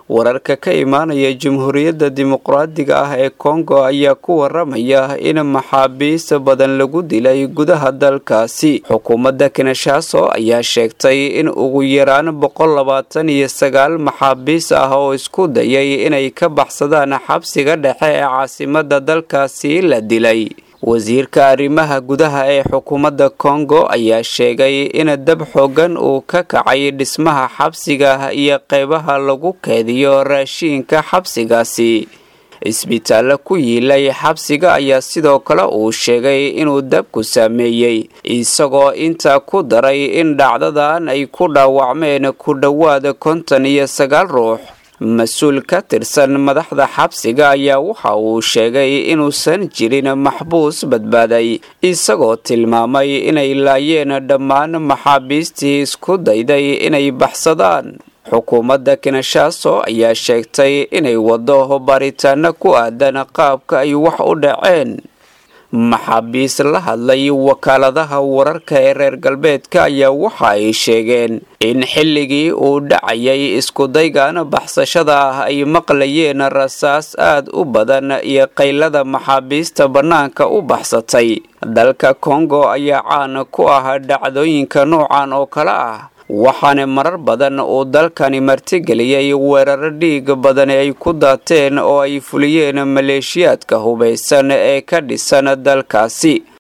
wararka ka imaanaya jamhuuriyadda dimuqraadiga ah ee kongo ayaa ku waramaya in maxaabiis badan lagu dilay gudaha dalkaasi xukuumadda kinshaaso ayaa sheegtay in ugu yaraan boqol labaatan iyo sagaal maxaabiis ah oo isku dayay inay ka baxsadaan xabsiga dhexe ee caasimada dalkaasi la dilay wasiirka arrimaha gudaha ee xukuumadda kongo ayaa sheegay in dab xoogan uu ka kacay dhismaha xabsiga iyo qeybaha lagu keediyo raashiinka xabsigaasi isbitaallo ku yiilay xabsiga ayaa sidoo kale uu sheegay inuu dabku saameeyey isagoo intaa ku daray in dhacdadan ay ku dhaawacmeen ku dhowaada konton iyo sagaal ruux mas-uul ka tirsan madaxda xabsiga ayaa waxa uu sheegay inuusan jirin maxbuus badbaaday isagoo tilmaamay inay laayeen dhammaan maxaabiistii isku dayday inay baxsadaan xukuumadda kinshaaso ayaa sheegtay inay wado baaritaano ku aadan qaabka ay wax u dhaceen maxaabiis la hadlay wakaaladaha wararka ee reer galbeedka ayaa waxa ay sheegeen in xilligii uu dhacayay iskudaygan baxsashada ah ay maqlayeen rasaas aad u badan iyo qaylada maxaabiista bannaanka u baxsatay dalka kongo ayaa caan ku ah dhacdooyinka noocan oo kale ah waxaana marar badan uu dalkani martigeliyey weeraro dhiig badan ay ku daateen oo ay fuliyeen maleeshiyaadka hubaysan ee ka dhisan dalkaasi